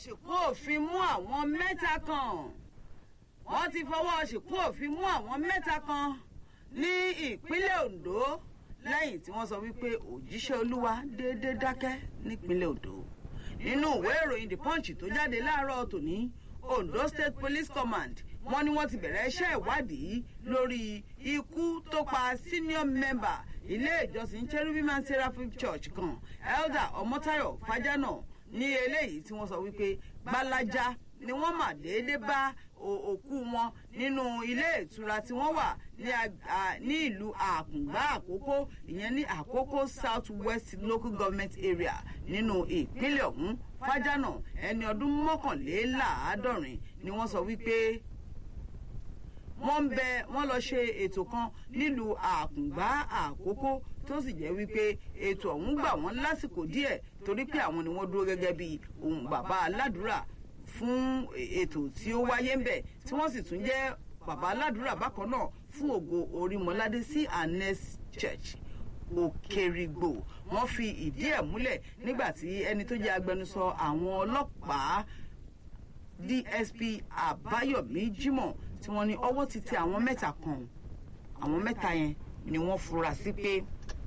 ṣìkún òfin mú àwọn mẹ́ta kan wọ́n ti fọwọ́ ṣìkún òfin mú àwọn mẹ́ta kan ní ìpínlẹ̀ Ondo lẹ́yìn tí wọ́n sọ wípé òjíṣẹ́ olúwa déédéé dákẹ́ nípínlẹ̀ Ondo nínú ìwé ìròyìn The Punch tó jáde láàárọ̀ tòní Ondo State Police Command wọ́n ní wọ́n ti bẹ̀rẹ̀ iṣẹ́ ìwádìí lórí ikú tó pa senior member ilé ìjọsìn Cherubim and Seraphim Church kan Elder Ọmọ́táyọ̀ Fájánà ní eléyìí tí wọ́n sọ wípé gbalaja ni wọ́n mà déédéé bá òkú wọn nínú ilé ìtura tí wọ́n wà ní ìlú àkùngbá àkókò ìyẹn ní àkókò south west local government area nínú ìpínlẹ̀ ọ̀hún fájánà ẹni ọdún mọ́kànléláàádọ́rin ni wọ́n sọ wípé wọ́n ń bẹ wọ́n lọ ṣe ètò kan nílùú àkùngbá àkókò tó sì jẹ́ wípé ètò ọ̀hún gbà wọ́n lásìkò díẹ̀ torí pé àwọn ni wọ́n dúró gẹ́gẹ́ bí ohun bàbá aládùúrà fún ètò tí ó wáyé ń bẹ̀ tí wọ́n sì tún jẹ́ bàbá aládùúrà bákan náà fún ògo orímọládé sí Anes Church òkèrìgbò wọ́n fi ìdí ẹ̀ múlẹ̀ nígbà tí ẹni tó jẹ́ agbẹnusọ àwọn ọlọ́pàá DSP Àbáyọ̀mí Jímọ̀ tí wọ́n ní ọwọ́ ti tẹ àwọn mẹ́ta kan àwọn mẹ́ta yẹn ni wọ́n fura sí pé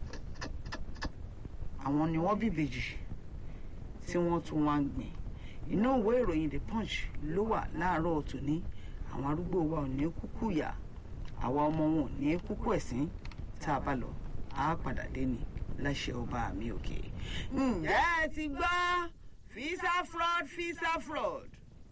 àwọn ni wọ́n bí ìbejì tí wọ́n tún wá ń gbìn inú ìwé ìròyìn The Punch ló wà láàárọ̀ tòní àwọn arúgbó wa ò ní kúkú yà àwa ọmọ wọn ò ní kúkú ẹ̀sìn tá a bá lọ á padà dé ní láṣẹ ọba mi òkè. ǹjẹ́ ẹ ti gbọ́ visa fraud visa fraud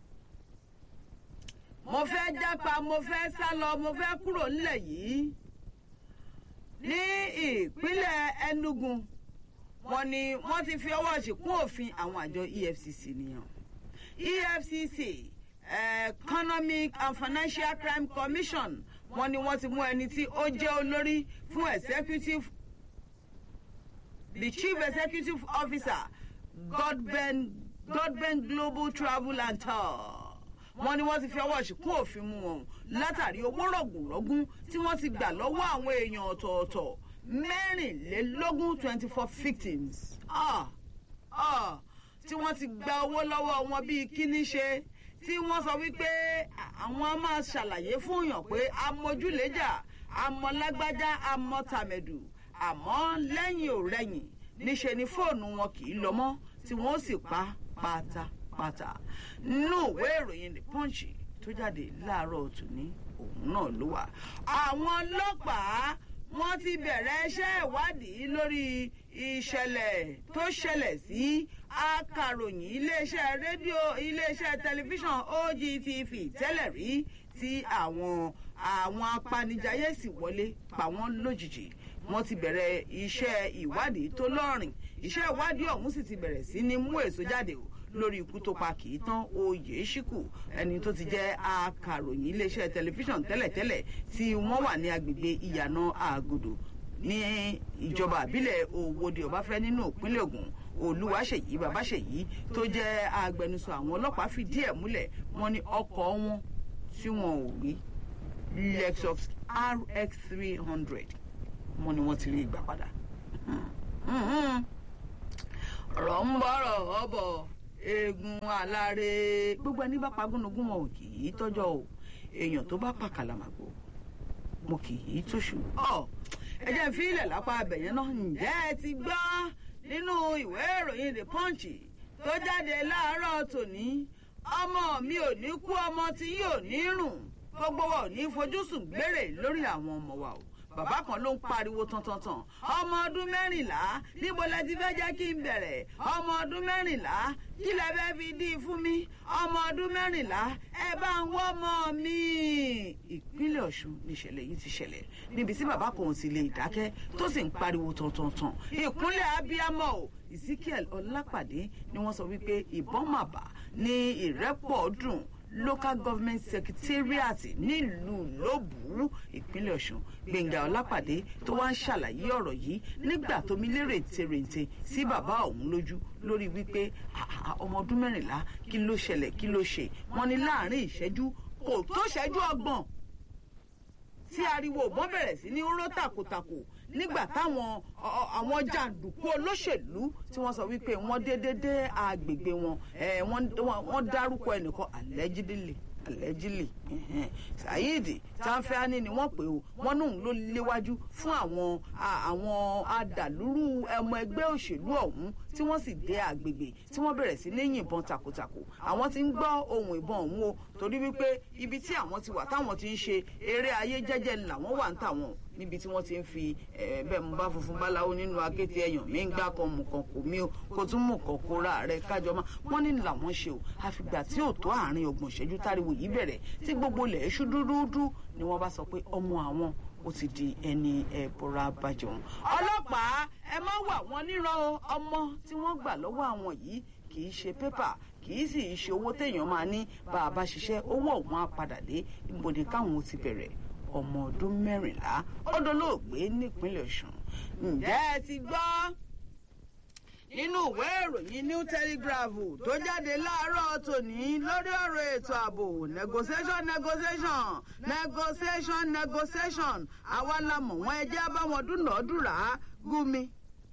mo fẹ́ jápa mo fẹ́ sá lọ mo fẹ́ kúrò nílẹ̀ yìí ní ìpínlẹ̀ Enugu wọ́n ní wọ́n ti fi ọwọ́ ṣìkún òfin àwọn àjọ EFCC nìyẹn EFCC Economic and Financial Crime Commission wọ́n ní wọ́n ti mú ẹni tí ó jẹ́ olórí fún executive the chief executive officer Godben Godben Global Travel and Tour wọ́n ní wọ́n ti fi ọwọ́ ṣìkún òfin mú wọn látàrí owó rọ̀gùnrọ̀gùn tí wọ́n ti gbà lọ́wọ́ àwọn èèyàn ọ̀tọ̀ọ̀tọ̀ mẹ́rìnlélógún twenty four victims ah ah tí wọ́n ti gba owó lọ́wọ́ wọn bíi kíní ṣe tí wọ́n sọ wípé àwọn á máa ṣàlàyé fún yàn pé amójúlẹ́jà amọ̀lágbájá amọ̀tàmẹ̀dù àmọ́ lẹ́yìn ò rẹ̀yìn níṣe ni fóònù wọn kì í lọ mọ́ tí wọ́n sì pa pátápátá nínú ìwé ìròyìn The Punch tó jáde láàárọ̀ tòní òun náà ló wà àwọn ọlọ́pàá wọ́n ti bẹ̀rẹ̀ iṣẹ́ ìwádìí lórí ìṣẹ̀lẹ̀ tó ṣẹlẹ̀ sí akàròyìn iléeṣẹ́ rédíò iléeṣẹ́ tẹlifíṣàn OGTV tẹ́lẹ̀ rí tí àwọn àwọn apanijayé sì wọlé pa wọ́n lójijì wọ́n ti bẹ̀rẹ̀ iṣẹ́ ìwádìí tó lọ́rìn iṣẹ́ ìwádìí ọ̀hún sì ti bẹ̀rẹ̀ sí ní mú èso jáde o lórí ikú tó pa kì í tán oyè ṣíkù ẹni tó ti jẹ́ akàròyìn iléeṣẹ́ tẹlifíṣàn tẹ́lẹ̀tẹ́lẹ̀ tí wọ́n wà ní agbègbè ìyànà àgòdò ní ìjọba àbílẹ̀ òwòde ọbáfẹ́ nínú ìpínlẹ̀ Ògùn olúwaṣèyí babáṣèyí tó jẹ́ agbẹnusọ àwọn ọlọ́pàá fìdí ẹ̀ múlẹ̀ wọ́n ní ọkọ̀ wọn tí wọn ò rí Lexus RX three hundred wọ́n ní wọ́n ti rí ìgbà padà ọ̀rọ̀ ń bọ̀rọ̀ ọ̀bọ̀ eegun aláre gbogbo ẹni bá pagúnugún wọn ò kì í tọ́jọ́ o èèyàn tó bá pa kàlàmàgbò mo kì í tóṣù. ọ ẹ jẹ́ fi ilẹ̀ lápá abẹ̀yẹn náà ǹjẹ́ ẹ ti gbọ́ nínú ìwé ìròyìn the punch tó jáde láàárọ̀ tòní ọmọ mi ò ní kú ọmọ tí yóò ní rùn gbogbo wa ò ní fojúsùn gbére lórí àwọn ọmọ wa o bàbá kan ló ń pariwo tantantan ọmọ ọdún mẹ́rìnlá níbo lẹ ti fẹ́ jẹ́ kí n bẹ̀rẹ̀ ọmọ ọdún mẹ́rìnlá kí lẹ fẹ́ fi dí fún mi ọmọ ọdún mẹ́rìnlá ẹ bá ń wọ́ ọmọ mi. ìpínlẹ̀ ọ̀ṣun níṣẹ̀lẹ̀ yìí ti ṣẹlẹ̀ níbi tí bàbá kan ò sì lè dákẹ́ tó sì ń pariwo tantantan ìkúnlẹ̀ abiyamọ o ezekiel ọlápàdé ni wọ́n sọ wípé ìbọn màbà ní ìrẹ́pọ̀ dùn local government secretariat nílùú lóbùú ìpínlẹ̀ ọ̀ṣun gbẹ̀ngà ọlápàdé tó wá ń ṣàlàyé ọ̀rọ̀ yìí nígbà tó mi lérè tèrèǹtè sí bàbá òun lójú lórí wípé ọmọ ọdún mẹ́rìnlá kí ló ṣẹlẹ̀ kí ló ṣe wọ́n ní láàrin ìṣẹ́jú kò tó ṣẹ́jú ọgbọ̀n tí ariwo òbọ́n bẹ̀rẹ̀ sí ní ró tàkòtàkò nígbà táwọn àwọn jàǹdùkú olóṣèlú tí wọ́n sọ wípé wọ́n dédé dé agbègbè wọn wọ́n dárúkọ ẹnìkan allegedly allegedly saheed tanfẹ́ani ni wọ́n pè ó wọ́n nùn ló léwájú fún àwọn àwọn adàlúrú ọmọ ẹgbẹ́ òṣèlú ọ̀hún tí wọ́n sì dé àgbègbè tí wọ́n bẹ̀rẹ̀ sí ní yìnbọn takòtakò àwọn ti ń gbọ́ ohun ìbọn ọ̀hún o torí wípé ibi tí àwọn ti wà táwọn ti ń ṣe eré ayé jẹ́jẹ́ làwọn wà ń tàwọn níbi tí wọ́n ti ń fi bẹ́ẹ̀ mo bá funfun báláwo nínú akéte ẹ̀yàn mi ń gbá kan mú kan kò mí o kò tún mú kan kó ra rẹ kájọ máa wọ́n ní làwọn ṣe o àfìgbà tí ò tó àárín ọgbọ̀n ìṣẹ́jú táriwo yìí bẹ̀rẹ̀ tí gbogbo ilẹ̀ ṣú dúdúdú ni wọ́n bá sọ pé ọmọ àwọn ó ti di ẹni ẹ̀bùrà bàjọ́ ọlọ́pàá ẹ má wà wọ́n níran ọmọ tí wọ́n gbà lọ́wọ́ àwọn yìí kì í ṣe pépà kì í sì ṣe owó téèyàn máa ní bá a bá ṣiṣẹ́ owó ọ̀hún á padà dé ibo ni káwọn ti bẹ̀rẹ̀ ọmọ ọdún mẹ́rìnlá ó dolóògbé nípínlẹ̀ ọ̀ṣun ǹjẹ́ ẹ ti gbọ́ nínú ìwé ìròyìn new telegraph tó jáde láàárọ̀ tòní lórí ọ̀rọ̀ ètò ààbò negotiation negotiation negotiation negotiation àwa la mọ̀ wọ́n ẹjẹ́ báwọn dúnàádúrà gúnmi.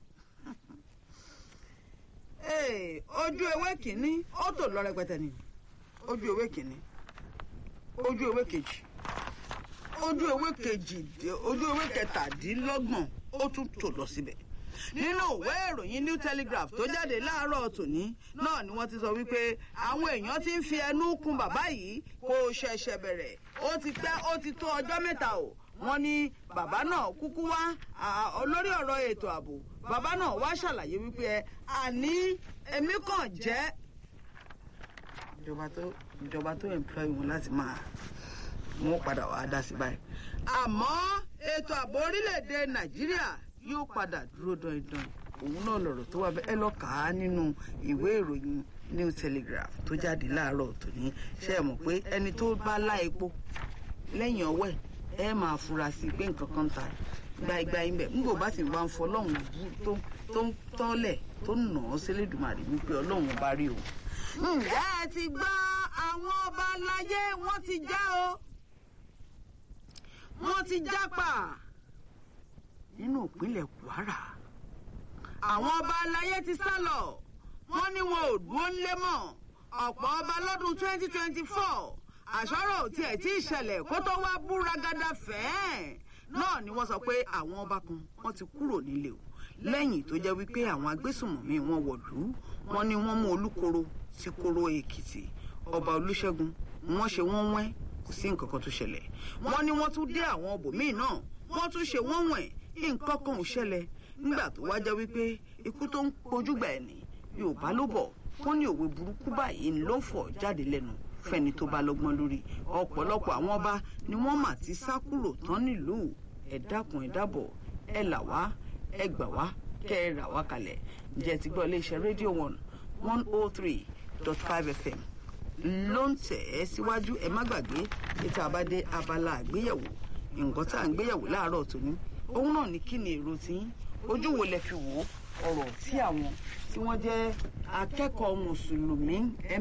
ojú ewé kìíní ó tò lọ rẹpẹtẹ ni ojú ewé kìíní ojú ewé kejì ojú ewé kejì ojú ewé kẹtàdínlọ́gbọ̀n ó tún tò lọ síbẹ̀ nínú ìwé ìròyìn new telegraph tó jáde láàárọ̀ tòní náà ni wọ́n ti sọ wípé àwọn èèyàn ti ń fi ẹnu kun bàbá yìí kó ṣẹ̀ṣẹ̀ bẹ̀rẹ̀ ó ti pẹ́ ó ti tó ọjọ́ mẹ́ta o wọ́n ní bàbá náà kúkú wá olórí ọ̀rọ̀ ètò ààbò bàbá náà wá ṣàlàyé wípé ẹ àní èmi kàn jẹ́ ìjọba tó ìjọba tó employ wọn láti máa wọn padà wàá dá sí báyìí àmọ́ ètò ààbò orílẹ̀-èdè nàìjíríà yóò padà dúró dandan òun náà lọ̀rọ̀ tó wà bẹ́ẹ̀ ẹ lọ kà á nínú ìwé ìròyìn new telegraph tó jáde láàárọ̀ tòní ṣe é mọ̀ pé ẹni tó bá lá epo lẹ́yìn ọwọ́ ẹ̀ ẹ máa fura sí i pé nǹkan kan ta gbaigba yín bẹ̀ nígbà bá sì wá ń fọ ọlọ́run tó ń tọ́lẹ̀ tó ń nà ọ́ sílẹ̀dùmarè wípé ọlọ́run ọba rí o. ǹjẹ́ ẹ ti gbọ́ àwọn ọba aláyé wọ́n ti já o wọ́n ti jápa nínú ìpínlẹ̀ kwara àwọn ọba aláyé ti sá lọ wọ́n ní wọn ò dúró ńlé mọ́ ọ̀pọ̀ ọba lọ́dún twenty twenty four àṣọ́rọ̀ ò tiẹ̀ tí ì ṣẹlẹ̀ kó tó wá búragada fẹ́ẹ́ náà ni wọ́n sọ pé àwọn ọba kan wọ́n ti kúrò nílé o lẹ́yìn tó jẹ́ wípé àwọn agbésùnmọ̀mí wọn wọ̀lú wọn ni wọ́n mú olúkoro sí koro èkìtì ọba olúṣẹ́gun wọ́n ṣe wọ́n wẹ́n kò sí nǹkan kan tó ṣẹlẹ̀ wọ́n ní wọ́n tún dé àwọn ọbòmíì náà wọ́n tún ṣe wọ́n wẹ̀n nǹkan kan ò ṣẹlẹ̀ nígbà tó wá jẹ́ wípé ikú tó ń pojúgbà ẹ̀ ní yorùbá ló bọ̀ wọ́n ní òwe burúkú báyìí ló ń fọ̀ jáde lẹ́nu fẹ́ni tó bá lọ́gbọ́n lórí ọ̀pọ̀lọpọ̀ àwọn ọba ni wọ́n mà ti sá kúrò tán nílùú ẹ dákun ẹ dábọ̀ ẹ là wá ẹ gbà wá kẹ ẹ rà wá kalẹ̀ ǹjẹ́ ti gbọ́ iléeṣẹ́ rédíò one one oh three dot five fm ló ń tẹ̀ ẹ́ síwájú ẹ má gbàgbé ètò àbádé abala àgbéyẹ̀wò nǹkan tá à ń gbéyẹ̀wò láàárọ̀ tòní òun náà ní kí ni èrò tí ojú wo lẹ fi wò ó ọ̀rọ̀ tí àwọn tí wọ́n jẹ́ akẹ́kọ̀ọ́ mùsùlùmí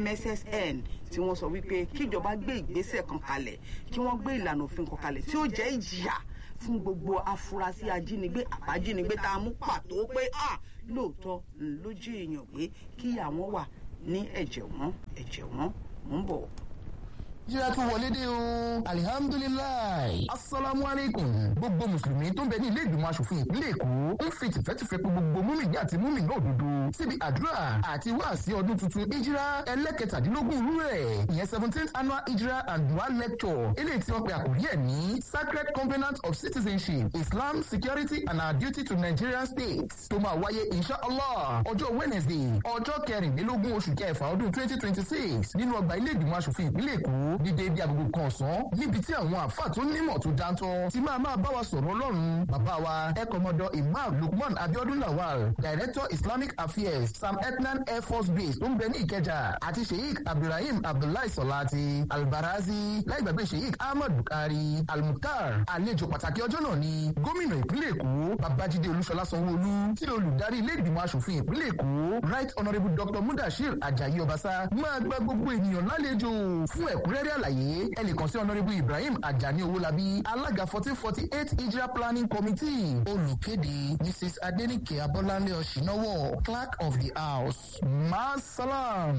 mssn tí wọ́n sọ wípé kíjọba gbé ìgbésẹ̀ kan kalẹ̀ kí wọ́n gbé ìlànà òfin kan kalẹ̀ tí ó jẹ́ ìjìyà fún gbogbo afurasí ajínigbé àbájínigbé tá a mú pàtó pé à lóòótọ́ lójú èèyàn pé kí àwọn wà ní ẹ̀jẹ̀ wọn ẹ̀jẹ̀ wọn mò ń bọ̀ jíra tún wọlé dé o alihamdulilayi asalaamu aleykum gbogbo mùsùlùmí tó ń bẹ ní ilé ìgbìmọ̀ asòfin ìpínlẹ̀ èkó ń fi tìfẹ́tìfẹ́ pé gbogbo múmìnì àti múmìnì òdodo síbi àdúrà àti wáàsí ọdún tuntun ìjírá ẹlẹ́kẹtàdínlógún rú ẹ̀ ìyẹn seventeenth annual ìjírá and dua lecture eléyìí tí wọ́n pe àkòrí ẹ̀ ní sacred covenant of citizenship islam security and our duty to nigerian states tó máa wáyé inshallah ọjọ́ wednesday ọjọ́ kẹrìnlélógún oṣù kẹfà ọdún twenty twenty six nínú ọgbà ilé ìgbìmọ̀ asòfin ìpínlẹ̀ èkó ní déédé agogo kan ọ̀sán níbi tí àwọn àfáà tó nímọ̀ tó dáńtọ́ ti máa máa bá wa sọ̀rọ̀ ọlọ́run bàbá wa ẹ̀kọ́mọdọ̀ imam lukman abiodun lawal director islamic affairs sam etnan air force base tó ń bẹ ní ìkẹjà àti sheikh abdulrahim abdullahi sọláti albarazi láìgbàgbé sheikh ahmad bukari almukhtar àlejò pàtàkì ọjọ́ náà ni gómìnà ìpínlẹ̀ èkó babájídé olúṣọlá sanwóolu tí olùdarí ilé ìgbìmọ̀ asòfin ìpínlẹ̀ èkó right honourable dr mudashir ajayi ọbaṣá máa gba gbogbo ènìyàn lálejò fún ẹ̀kúnrẹ́ ẹ̀kúnrẹ́rẹ́ àlàyé ẹ lè kàn sí ọ̀nàrẹ́bù ibrahim ajani owólabí alága fourteen forty eight hijra planning committee olùkéde mrs adenike abọ́láńlé ọ̀ṣìnáwó clerk of the house masalam.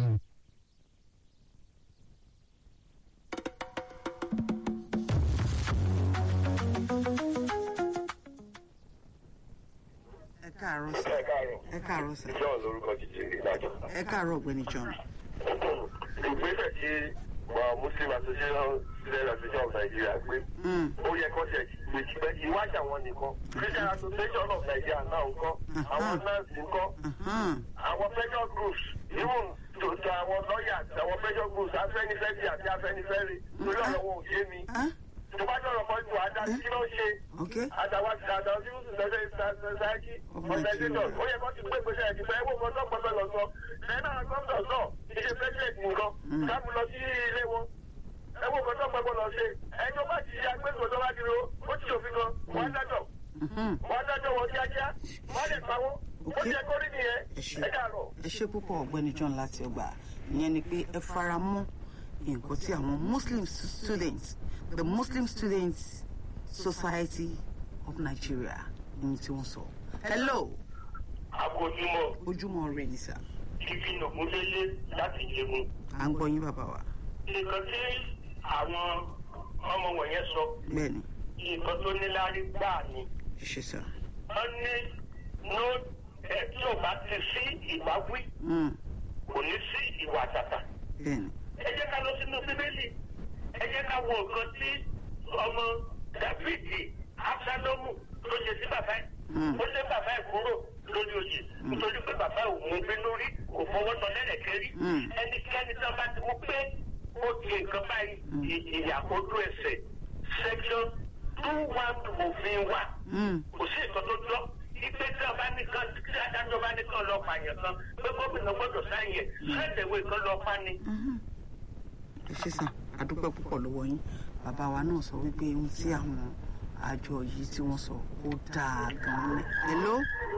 ẹ káàárọ̀ sà ẹ káàárọ̀ ẹ káàárọ̀ sà john lórúkọ jíjẹ ìdájọ. ẹ káàárọ̀ ọ̀gbẹ́ni john. ìgbésẹ̀ tí wa muslim association student association of nigeria gbé Mm. ó yẹ kó ṣe gbèjì pé ìwájà wọn nìkan christian association of nigeria náà ń kọ́ àwọn nurse ń kọ́ Mhm. àwọn pressure groups even to to àwọn lawyers àwọn pressure groups afẹnifẹre àti afẹnifẹre lórí ọ̀rọ̀ wọn ò yé mi Ah, tó bá dọ̀rọ̀ kan jù àdáni kí ló ń ṣe ok àtàwọn àtàwọn civil society organization ó yẹ kó ti gbé gbèsè ẹ̀dì fẹ́ ẹ̀wọ̀n kan tó pẹ̀lú lọ sọ lẹ́yìn náà gómìnà sọ ìṣe president nìkan káàmù lọ sí ilé wọn ẹ̀wọ̀n kan tó pẹ̀lú lọ ṣe ẹjọ́ bá ti ṣe agbésùn tó bá ti ro ó ti ṣòfin kan wọ́n dájọ́ Mhm. wọ́n dájọ́ wọn kíákíá wọ́n lè pa wọ́n ó ti yẹ kó rí nìyẹn ẹ ṣe ẹ dàrọ̀. ẹ ṣe púpọ̀ ọ̀gbẹ́ni john láti ọgbà ìyẹn ni pé ẹ fara mọ́ nǹkan tí àwọn muslim students the muslim students society of nigeria ní tí wọ́n sọ. hello àkójúmọ́ ojúmọ́ rẹ ní sà ibi nàgúndélé láti jẹun à ń gbọ́ yín bàbá wa nǹkan tí àwọn ọmọ wọ̀nyẹn sọ bẹ́ẹ̀ ni nǹkan tó níláárí gbáà ni. ẹ ṣe sà. wọ́n ní no ẹ tí ò bá ti sí ìwáwí Mm, kò ní sí ìwà àtàtà. bẹ́ẹ̀ ni ẹ jẹ́ ká lọ sínú bíbélì ẹ jẹ́ ká wo nǹkan tí ọmọ dàbídì absalomu tó ṣe sí bàbá ẹ̀. Mm. ó lé bàbá ẹ̀ kúrò lórí oyè nítorí pé bàbá ẹ̀ ò mú bínú rí kò fọwọ́ tọ́ lẹ́lẹ̀kẹ́ rí. Mm. ẹnikẹ́ni tí wọ́n bá ti mú pé ó di nǹkan báyìí ì- ìyà ojú ẹsẹ̀ section two one òfin wa Mm, kò sí nǹkan tó jọ ipe tí ọba nìkan tí adájọ́ bá nìkan lọ pààyàn kan pé gómìnà gbọ́dọ̀ sáyẹn sẹ́ẹ̀dẹ̀wé kan lọ pa ni. mhm. ẹ ṣe sà àdúpẹ́ púpọ̀ lọ́wọ́ yín bàbá wa náà sọ wípé ohun tí àwọn àjọ yìí tí wọ́n sọ ó dáa gan-an ni. hello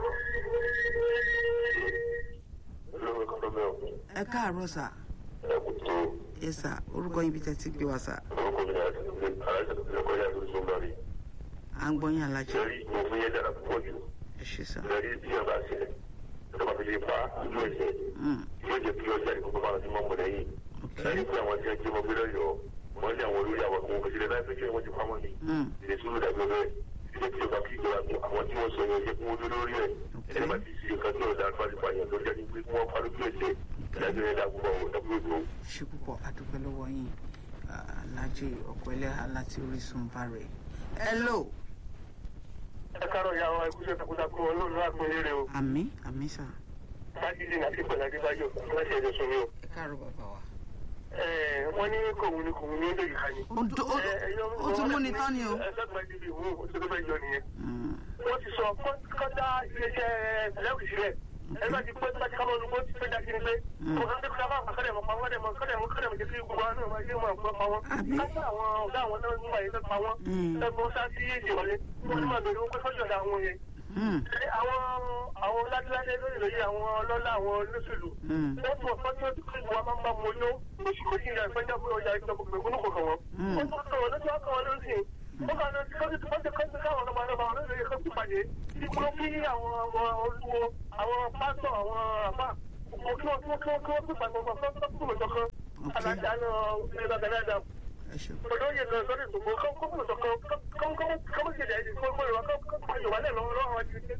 lórí kọ́tọ́ mẹ́wọ̀ ẹ káàárọ̀ sà ẹ̀kú tó ẹ sà orúkọ yín bí tẹ́ ti gbé wa sà orúkọ mi náà aláìsàn ẹ̀kọ́ yà lórí sọ́gbà rí. à ń gbọ́ yín alájẹ lórí òfin yẹn dára púpọ̀ jù ẹ ṣe sà. lórí bí ọba sílẹ̀ ìjọba fi lè pa ojú ẹsẹ̀ Mm, yóò jẹ́ kí ọjà ìkókó máa ti mọ́ mọ́ lẹ́yìn. ok lẹ́yìn pé àwọn tí wọ́n jí ọmọ gbé lọ́yọ̀ọ́ wọ́n ní àwọn olórí àwọn ọmọ òṣèlú láì fẹ́ kí wọ́n ti pamọ́ ni. Mm, ilé sùúrù dàbí ọbẹ̀ ilé tí ọba kí ìjọba tó àwọn tí wọ́n sọ yẹn yẹ kí wọ́n dúró lórí ẹ̀ ẹni bá ti ṣe nǹkan tí ọ̀dà àlùfáà yẹn tó jẹ́ ní pé kí wọ́n parí bí ẹ̀sẹ̀ ìdájọ́ yẹn dàgbù bọ̀ wọ́n dàgbù ètò. ṣe púpọ̀ àdúpẹ́ lọ́wọ́ yín alájẹ ọ̀pọ̀ ẹlẹ́hà láti orísun bá rẹ̀. hello ẹ káàárọ̀ ìyá wa ikú ṣe takuntakun olóòlù àpẹẹrẹ o àmì àmì sà májídì àti pẹ̀lú adébáyọ̀ láti ẹ̀jẹ̀ sọ mi o. ẹ káàárọ̀ bàbá wa. wọ́n ní kòun ni kòun ni ó lè yìí ni. ó do- ó do- ó tún mú ni tán ni o. ẹ sọ́gbà ibi ìwọ̀n ó ti tó fẹ́ yọ nìyẹn. Mm, wọ́n ti sọ kọ́ńtà iléeṣẹ́ ẹlẹ́wìí sílẹ̀ ẹ bá ti pé bá ti ká lọ́nu bó ti pé dájú ni pé kò kán tó kọ́ àwọn akọ́dẹ̀ mọ̀ pa wọ́n dẹ̀ mọ̀ kọ́dẹ̀ mọ̀ kọ́dẹ̀ mọ̀ jẹ́ kí gbogbo àwọn náà máa yé wọn àgbọ̀ pa wọ́n. Àbí? káṣí àwọn ọ̀gá àwọn náà ń wà yẹn tó pa wọ́n. Mm. ẹgbọ́n sá sí ìṣèwọlé wọ́n ní máa bèrè wọn pé kọ́jú ọ̀dà àwọn yẹn. mm, àwọn àwọn ládíládé lórí lórí àwọn ọlọ́lá àwọn olóṣèlú. mm, wọ́n tún ọ̀pọ̀ tí ó ti kí wọn máa ń bá mọ yó oṣù méjì ní àìpẹ́jà fún ọjà ìjọba gbẹ̀gbọ́n kọ̀ọ̀kan wọn. Mm. wọ́n tún kọ̀ wọ́n lọ́jọ́ kọ̀ wọ́n lọ́sìn. wọ́n kàn lọ sí kọ́sí tó kọ́sí kọ́sí káwọn ọlọ́mọ ọlọ́mọ àwọn olóyè kan tún pàdé. ìgbọ́n kí àwọn ọmọ olúwo àwọn pásọ̀ àwọn àbá kí wọ́n kí wọ́n kí wọ́n kí wọ́n tún pàdé wọn fún fún ìjọkan. alájà náà ilé bàbá dáadáa. ẹ ṣe olóyè náà sọ́dọ̀ ìgbòho kọ́kọ́ ìjọkan kọ́kọ́ ìjọba ẹ̀dì fún ọmọ ìwà kọ́kọ́ ìjọba náà lọ́wọ́ lọ́wọ́ ọjọ́ ìjọba.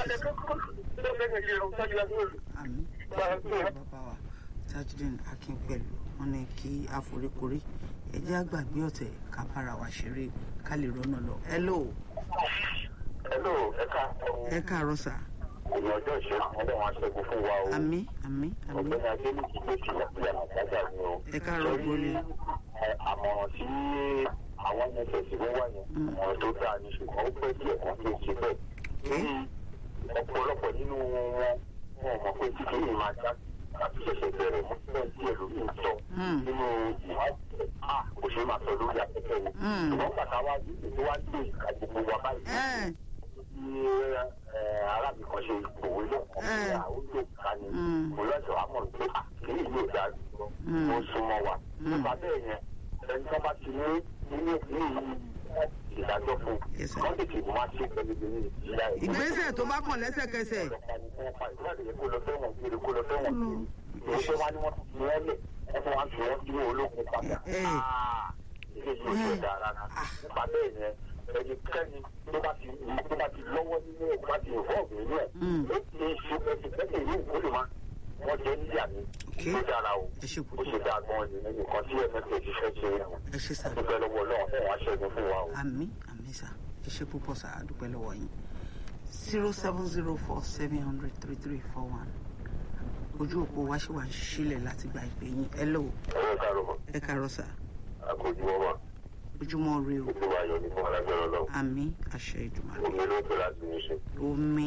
àmì ẹ ṣe púpọ̀ bàbá wa tajudeen akin pẹ̀lú wọn ní kí àforíkorí ẹ jẹ́ àgbàgbé ọ̀tẹ̀ ká bára wa ṣeré ká lè rọ́nà lọ. hello Hello, ẹ̀ka ẹ káàárọ̀ sà òní ọjọ́ ìṣẹ́gun ọdẹ wọn aṣẹ́gun fún wa o. àmì àmì àmì ọ̀gbẹ́ni adélùkì ló ti wà pé àlàáfíà ni o. ẹ káàárọ̀ gbólé. ẹ, àmọ̀ràn tí àwọn nss ló wà yẹn àmọ̀ràn tó dáa ní ṣùgbọ́n ó pẹ́ díẹ̀ kan tó ṣe bẹ́ẹ̀. lórí ọ̀pọ̀lọpọ̀ nínú wọn wọn mọ̀ pé tí kìíní máa já àti ṣẹ̀ṣẹ̀ bẹ̀rẹ̀ mú bẹ́ẹ̀ díẹ̀ lórí ìtọ́ Mm. nínú ìwádìí à kò ṣeé máa sọ lórí afẹ́fẹ́ ni. Mm. ṣùgbọ́n bàtà wá ní ìwádìí ìka gbogbo wa báyìí ẹ tí arábìnrin kan ṣe ìpòwé lọ́kàn pé àwọn yóò ká ni Mm. mo lọ́sọ̀ àmọ̀ pé kìí yóò dá ó súnmọ́ wa nípa bẹ́ẹ̀ yẹn ẹni tó bá ti ní nínú ní ìdájọ́ fún Yes, sir. wọ́n tètè máa ṣe pẹ̀lú ìdílé ìyá ẹ̀. ìgbésẹ̀ tó bá kàn lẹ́sẹ̀kẹsẹ̀ kó lọ fẹ́wọ̀n kiri kó lọ fẹ́wọ̀n kiri ìṣe wa ni wọ́n ti wọ́n lẹ̀ ẹ̀fọ́ wa ti wọ́n dúró ológun padà. Eh. ilé yìí ò ṣe dáa rárá nípa bẹ́ẹ̀ yẹn ẹni kẹ́ni tó bá ti tó bá ti lọ́wọ́ nínú ẹ̀ tó bá ti ìfọ́ọ̀gù nínú ẹ̀ Mm. ó ti ṣe ẹsẹ̀ pẹ́sẹ̀ ìlú ìkólè máa wọ́n jẹ́ níyà ni Okay. ó dára o ẹ ṣe ó púpọ̀ ṣe dáa gan-an ni nǹkan tí ẹ̀mẹ́fẹ̀ ti fẹ́ ṣe ẹ̀wọ̀n ẹ ṣe sá dúpẹ́ lọ́wọ́ ọlọ́run fún wa ṣẹ́gun fún wa o. àmì àmì sá ẹ ṣe púpọ̀ sá àdúpẹ́ lọ́wọ́ yín zero seven zero four seven hundred three three four one ojú òpó wa ṣì wà ń sílẹ̀ láti gba ìpè yín ẹ lọ́wọ́ ẹ káàárọ̀ mọ́ ẹ kàárọ̀ sá àkójú ọmọ ojúmọ́ rẹ o gbogbo ayọ̀ ní fún alágbèrè ọlọ́run àmì àṣẹ ìdùnnú omi ló ń pè láti ní ṣe. omi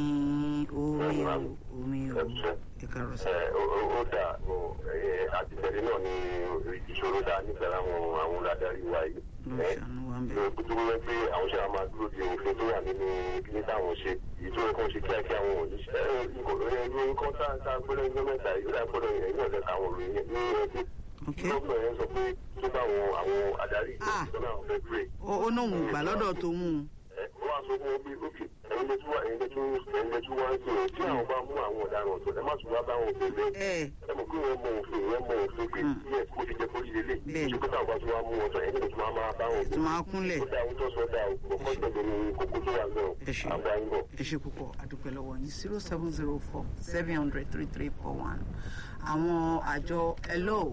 omi o omi o ẹ kàárọ̀ sá Ẹ, ó ó- ó dà ó, ẹ, àtìtẹ̀lé náà ni ìṣòro dá nífẹ̀ẹ́ láwọn àwọn adarí wa yìí. ló ń Ẹ, ṣàánú wa ń bẹ̀. ẹ, tó wẹ́ pé àwọn ṣe máa dúró de òfin tó wà nínú kíní táwọn ṣe èyí tó yẹ kó ṣe kíákíá àwọn òní. ẹ ẹ ẹ ní nǹkan tá tá a gbọ́dọ̀ ẹgbẹ́ mẹ́ta yìí ó dà gbọ́dọ̀ ẹ̀yìn ọ̀dẹ̀ táwọn òròyìn ní ẹgbẹ́. ok gómìnà yẹn sọ pé tó bá àwọn àwọn adarí Ah. ìjọba náà fẹ́ pè ó ó náà ń gbà lọ́dọ̀ tó mú un ẹ wọ́n á sọ fún wọn bí ókè ẹ̀yin lè tún wá ẹ̀yin lè tún ẹ̀yin lè tún wá ń sọ̀rọ̀ tí àwọn bá mú àwọn ọ̀daràn tó ẹ má tún wá bá wọn bẹ̀rẹ̀ ẹ ẹ mọ̀ pé wọ́n mọ òfin wọ́n mọ òfin pé yẹ kó ti jẹ́ kó ti lélẹ̀ Bẹ́ẹ̀ni. ṣùgbọ́n táwọn bá tún wá mú wọn sọ ẹ̀yin lè tún máa máa bá wọn tó máa kúnlẹ̀ ó dá ohun tó sọ dá o ọkọ ìgbẹ̀gbẹ̀ ni kókó tó wà náà Ẹ ṣé. àgbà ń bọ̀. ẹ ṣe púpọ̀ àdúpẹ́ lọ́wọ́ yín zero seven zero four seven hundred three three four one àwọn àjọ hello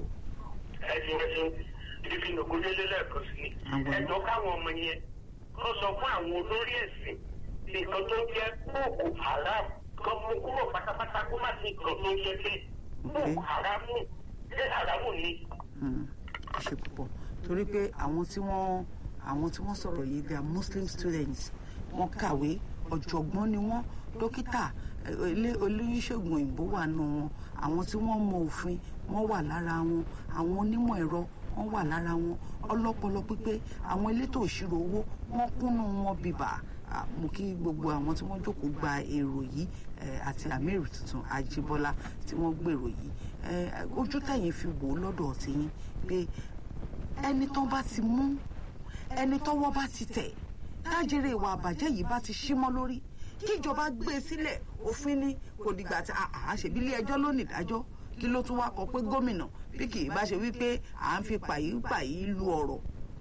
ẹ̀sìn ẹ̀sìn ibi nògúndélé lẹ́ẹ̀kan sí ni Àwọn. ẹ̀jọ́ káwọn ọmọ yẹn kó sọ fún àwọn olórí ẹ̀sìn nǹkan tó ń jẹ́ boko haram kan mú kúrò pátápátá kó má sí nǹkan tó ń jẹ́ pé boko haram ṣé haramu ni. Mm, ẹ ṣe púpọ̀ torí pé àwọn tí wọ́n àwọn tí wọ́n sọ̀rọ̀ yìí they are muslim students wọ́n kàwé ọ̀jọ̀gbọ́n ni wọ́n dókítà eh, ilé olóyúnṣègùn òyìnbó wà nù wọn àwọn tí wọ́n mọ òfin wọ́n wà lára wọn àwọn onímọ̀ ẹ̀rọ wọ́n wà lára wọn ọlọ́pọlọ pípé àwọn elétò òṣírò owó wọ́n kúnnú wọn bíbà Ah, mo kí gbogbo àwọn tí wọ́n jókòó gba èrò yìí eh, àti amir tuntun ajíbọ́lá tí wọ́n gbèrò yìí Eh, ojú tẹ̀yìn fi wò ó lọ́dọ̀ tiyín pé ẹni tó bá ti mú ẹni tọ́wọ́ bá ti tẹ̀ tájèrè ìwà àbàjẹ́ yìí bá ti símọ́ lórí kíjọba gbé e sílẹ̀ òfin ni kò dìgbà tí àṣebí ilé ẹjọ́ ló nìdájọ́ kí ló tún wá kọ pé gómìnà bí kì í bá ṣe wípé à ń fi pàyípàyí lu ọ̀rọ̀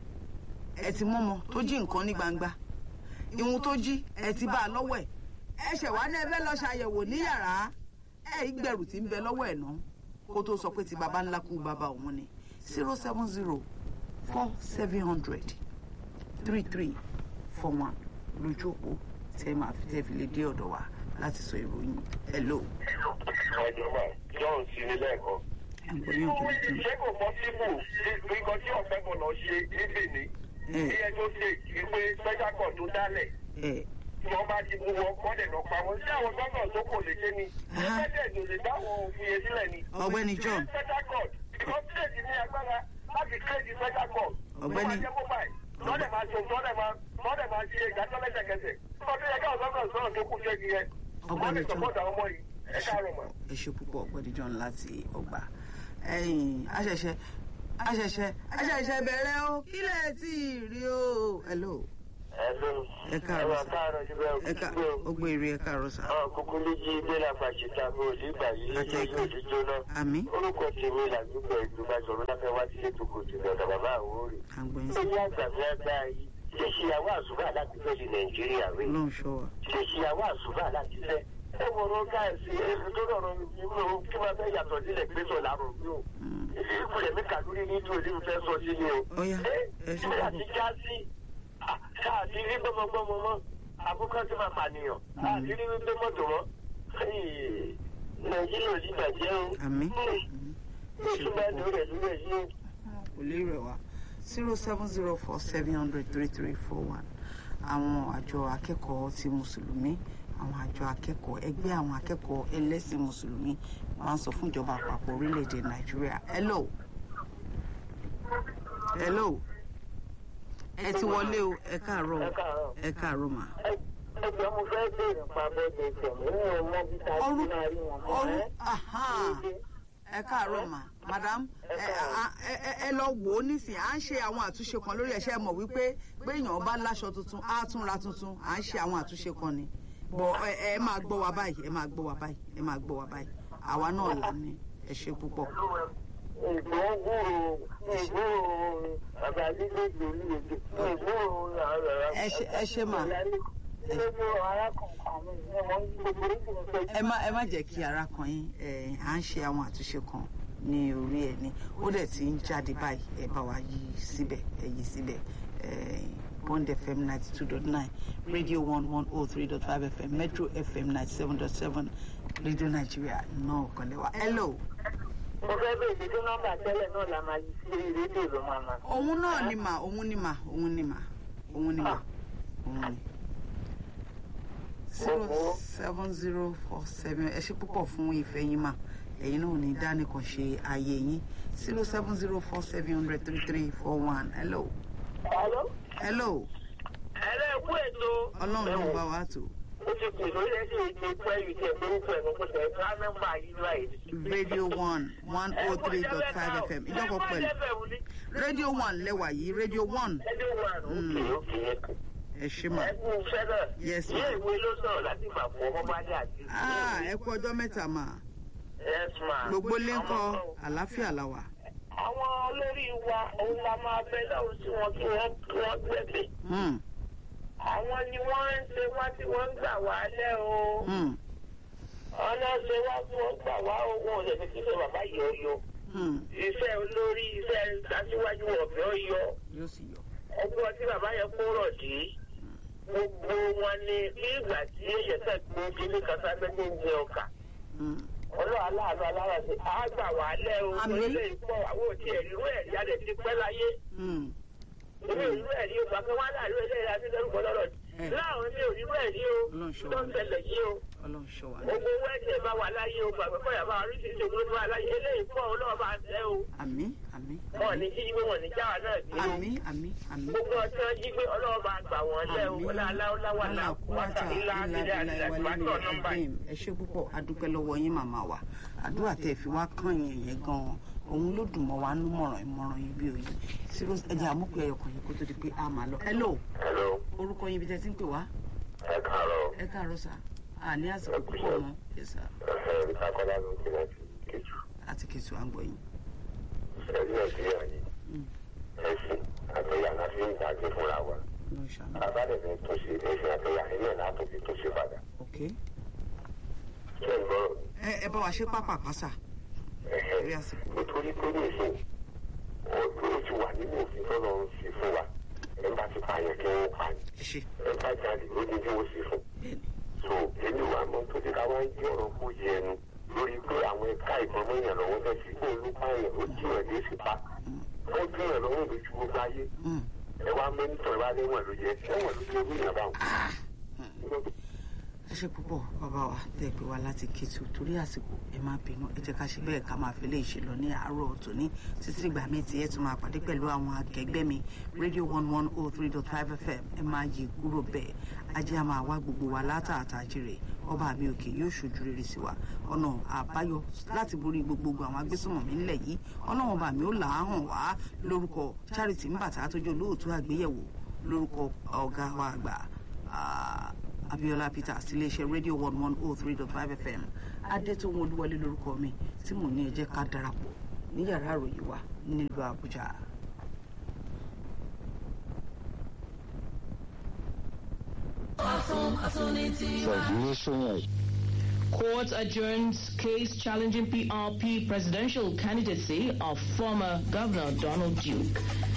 ẹ ti mọ́mọ́ tó jí nǹkan ní gbangba ìhun tó jí ẹ ti bá a lọ́wọ́ ẹ̀ ẹ ṣẹ̀ wá ní ẹ fẹ́ lọ ṣàyẹ̀wò ní yàrá ẹ ìgbẹ̀rù tí ń bẹ lọ́wọ́ ẹ̀ náà kó tó sọ pé ti baba ńlá kú baba òun ni zero seven zero four seven hundred three three four one lójú òpó tẹ máa fi tẹ fi lè dé ọ̀dọ̀ wa láti sọ ìròyìn hello ìjọba john sí ní lẹ́ẹ̀kan. àgbọ̀yìn òjòjú ṣé kò pọ́sibù nǹkan tí ọ̀fẹ́ kan lọ ṣe ní Benin ẹ bí ẹjọ́ ṣe ìwé special court tó dálẹ̀ ẹ tí wọ́n bá ti mú wọn kọ́ dẹ̀ lọ pa wọn sí àwọn gbọ́dọ̀ tó kò lè ṣe ni Aha. president ò lè dáwọn òfin yẹn sílẹ̀ ni. Ọ̀gbẹ́ni John. special court because state ní agbára láti create special court. Ọ̀gbẹ́ni- Tó bá jẹ́ mobile lọ́dẹ̀ máa ṣe lọ́dẹ̀ máa lọ́dẹ̀ máa ṣe ìdájọ́ lẹ́sẹ̀kẹsẹ̀. nígbà tó yẹ káwọn gbọ́dọ̀ sọ̀rọ̀ tó kù ṣe nìyẹn. Ọ̀gbẹ́ni wọ́n lè John. support àwọn ọmọ yìí ẹ káàárọ̀ mọ́. ẹ ṣe púpọ̀ ọ̀gbẹ́ni John láti ọgbà ẹ̀yìn àṣẹṣẹ àṣẹṣẹ àṣẹṣẹ bẹ̀rẹ̀ o kílẹ̀ tí ì rí o hello Hello. Ẹ káàárọ̀ sà. káàárọ̀ síbẹ̀ ẹ ká ogbó èrè ẹ káàárọ̀ sà Àwọn kúkú méjì délà fàṣítà bó o nígbà yìí Àti lójú ẹ̀ka. òdì jóná. àmì Orúkọ tèmi làdúgbò ìjọba sọ̀rọ̀ láfẹ́ wá sílé tó kò jù lọ́dọ̀ bàbá àwòrán. àgbẹ̀yìn Ilé àgbàfẹ́ àgbà yìí ṣe ṣìyàwó àṣùbà láti fẹ́ di Nàìjíríà rẹ̀. ọlọ́run ṣọ́ wa Ṣe ṣìyàwó àṣùbà láti fẹ́. Ẹ wọ̀rọ̀ gáàsì èso tó rọrùn nínú kí wọ́n fẹ́ yàtọ̀ sílẹ̀ pé sọ̀ lárò mi o. Ìpìlẹ̀ mi kàdúrí ní ìtòlí mi fẹ́ sọ sí ni o. Ọ̀yá, ẹ Ẹ ṣe ṣe púpọ̀. àti já sí káàdì rí gbọmọgbọmọ mọ àkókò tí máa pànìyàn káàdì rí wípé mọ́tò mọ́ nàìjíríà ò ní bàjẹ́ o. àmì oṣù bá lórí ẹ̀ lórí ẹ̀ yìí. kò lè rẹ̀ wá zero seven zero four seven hundred three three four one àwọn àjọ akẹ́kọ̀ọ́ ti mùsùlùmí àwọn àjọ akẹ́kọ̀ọ́ ẹgbẹ́ àwọn akẹ́kọ̀ọ́ ẹlẹ́sìn mùsùlùmí wọ́n á sọ fún ìjọba àpapọ̀ orílẹ̀-èdè nàìjíríà hello hello ẹ ti wọlé o ẹ káàárọ̀ o. ẹ káàárọ̀. ẹ káàárọ̀ mà. ẹgbẹ́ mo fẹ́ béèrè nípa bẹ́ẹ̀ tẹ̀mí ní ọmọ bí ta ọrú ti máa rí wọn mọ́ ọrú ẹ́. aha ẹ káàárọ̀ mà madam ẹ a- ẹ- ẹ- ẹ lọ wò ó nísìnyí à ń ṣe àwọn àtúnṣe kan lórí ẹ̀ṣẹ̀ mọ̀ wípé pé èèyàn bá láṣọ tuntun á tún ra tuntun à ń ṣe àwọn àtúnṣe kan ni bọ̀ ẹ ẹ máa gbọ́ wa báyìí ẹ máa gbọ́ wa báyìí ẹ máa gbọ́ wa báyìí àwa náà là ní ẹ ṣe púpọ̀. ìgbọ́n gbòòrò ìgbòòrò bàbá lílé lórí èdè ìgbòòrò àwọn ẹ ṣe ẹ ṣe mà gbogbo arákùnrin àwọn ìwọ̀n gbogbo oríṣiríṣi ẹ má ẹ má jẹ́ kí ara kan yín ẹ à ń ṣe àwọn àtúnṣe kan ní orí ẹ ní ó dẹ̀ ti ń jáde báyìí ẹ bá wa yí síbẹ̀ ẹ yí síbẹ̀ ẹ bond fm ninety two dot nine radio one one oh three dot five fm metro fm ninety seven dot seven radio nigeria náà kàn lẹ́wà hello mo fẹ́ bèèrè pé nọ́mbà tẹ́lẹ̀ náà la máa yí sí rédíò ló máa ma. òun náà ni mà òun ni mà òun ni mà òun ni mà òun ni. zero seven zero four seven ẹ ṣe púpọ̀ fún ìfẹ́ yín mà ẹ̀yin náà ò ní dánìkan ṣe ààyè yín zero seven zero four seven hundred three three four one hello Hello? hello ẹ̀rẹ́ ẹ̀kú ètò. ọlọ́run ló ń bá wa tó ó ti pè lórí ẹ̀sìn ìgbé pẹ́ yìí tẹ̀ lórúkọ ẹ̀ mọ́ pẹ̀lú ẹ̀ka nọ́mbà yìí báyìí. radio one one oh three dot five fm ìjọpọ̀ pẹ̀lú radio one lẹ́wà yìí radio one ẹjọ́ wà lókè òkè ẹ̀kọ́. ẹ ṣe mà ẹkú fẹ́rẹ̀. Yes, ilé ma'am. ìwé ló sọ̀rọ̀ láti gbà fún ọmọ bá dé àti. ah ẹ kú ọjọ́ mẹ́ta mà yes ma. gbogbo lé ń kọ́ àlàáfíà la wà. àwọn olórí wa òun la máa bẹ lọ́run sí wọn kí wọ́n kí wọ́n gbẹ̀gbẹ̀. Hmm, àwọn ni wọ́n ń ṣe wá tí wọ́n ń gbà wá lẹ́ o. hmm, ọ̀nà ṣe wá tí wọ́n gbà wá o wọn ò lè fi kíkẹ́ bàbá yìí ó yọ. hmm. iṣẹ́ olórí iṣẹ́ aṣíwájú ọ̀fẹ́ ó yọ. yóò sì yọ. ọgbọ́n tí bàbá yẹn kó rọ̀ dé. gbogbo wọn ni bí ìgbà tí èyẹ tẹ̀ gbó kíní kan sábẹ́ tó ń jẹ ọkà. Hmm. ọlọ́ aláàánú alára ṣe á gbà wá lẹ́ o Àmín. orílẹ̀ ìpọ̀ àwọn òtí ẹ̀rí ìwé ẹ̀rí adẹ̀ ti pẹ́ láyé Hmm. ìwé ìwé ẹ̀rí o gbàgbé wá láàrin ilé ẹ̀rí adé lórúkọ lọ́rọ̀ Eh. láàrin ilé òyìnbó ẹ̀rí o Ọlọ́run ṣọ́ tó wa. ń ṣẹlẹ̀ yìí o ọlọ́run ṣọ́ wa. gbogbo owó ẹ̀jẹ̀ bá wà láyé o gbàgbé kọ́ yàrá oríṣiríṣi ògbóló tó wà láyé eléyìí pọ̀ ọlọ́wọ́ bá ń tẹ́ o àmín àmín wọn ní jí gbé wọn ní jáwà náà gbé o àmín àmín àmín. gbogbo ọtí wọn jí gbé ọlọ́wọ́ bá gbà wọ́n lẹ́ o Àmín. ọláláwà náà kúwàtà ilá ilé àdìlẹ̀ àtìwátọ̀ nọ́mbà yìí. ẹ ṣe púpọ̀ adúpẹ́ lọ́wọ́ yín màmá wa àdúrà tẹ́ ẹ fi wá kàn yẹn yẹn gan-an òun ló dùn mọ́ wa nú mọ̀ràn ìmọ̀ràn yín bí òye zero ẹ̀jẹ̀ àmúkù ẹ̀yọkàn yìí kó tó di pé a máa lọ. hello hello orúkọ yín ibi tẹ́ ti ń pè wá ẹ káàárọ̀ ẹ káàárọ̀ sà á ní àsìkò púpọ̀ mọ́ yes sir ẹ̀fẹ̀ ríta kọ́lá ló ń pè láti kejì àti kìtù à ń gbọ́ yín. ẹ̀rí nàìjíríà yìí Mm. ẹ̀sìn àtẹ̀yà láti ń gbàgbé fúnra wa ọlọ́run ṣàánú àbádẹ́fẹ́ tó ṣe ẹ̀sìn àtẹ̀yà ilé ẹ̀ látò fi tó ṣe padà ok ṣé ń gbọ́rọ̀ ẹ ẹ bá wa ṣe pápá pásà ẹ̀hẹ́ rí àsìkò. nítorí pé ní ìsìn ọdún ó ti wà nínú òfin tó lọ ń ṣe fún wa ẹ bá ti pààyàn kí wọ́n pa ni ẹ ṣe ẹ bá jáde ó ní bí wọ́n ṣe fún bẹ́ẹ̀ni so èmi wà mọ tó ti ká wá ń jí ọ̀rọ̀ kó yẹ ẹnu lórí pé àwọn ẹ̀ka ìbọn mọ́yàn lọ́wọ́ fẹ́ sí kó olúpààyàn ó jí ẹ̀ lé sí pa ó jí ẹ̀ lọ́wọ́ lójú gbogbo ayé Mm. ẹ wá mẹ́nitọ̀ ẹ wá léwọ̀n ló yẹ ẹ̀wọ̀n ló yẹ orí ìyàbá wọn. ẹ ṣe púpọ̀ bàbá wa tẹ́ ẹ pé wa láti Kétu torí àsìkò ẹ má bínú ẹ jẹ́ ká ṣe bẹ́ẹ̀ ká máa fi lè ṣe lọ ní àárọ̀ tòní títí ìgbà mi tí ẹ tún máa pàdé pẹ̀lú àwọn akẹgbẹ́ mi radio one one oh three dot five fm ẹ máa yí kúrò bẹ́ẹ̀ ajé a máa wá gbogbo wa látàtà jèrè ọba mi òkè yóò ṣojú rere sí wa ọ̀nà àbáyọ láti borí gbogbogbò àwọn agbésùnmọ̀mí ńlẹ̀ yìí ọlọ́run ọba mi ó là á hàn wá lórúkọ charity mbàtà tó jẹ́ olóòtú àgbéyẹ̀wò lórúkọ ọ̀gá wa àgbà ah, Abiola Peters iléeṣẹ́ rédíò one one oh three dot five fm adétòun olúwọlé lórúkọ mi tí mò ń ní ẹ jẹ́ ká darapọ̀ ní yàrá àròyìn wa nílùú Àbújá. Court adjourns case challenging PRP presidential candidacy of former Governor Donald Duke.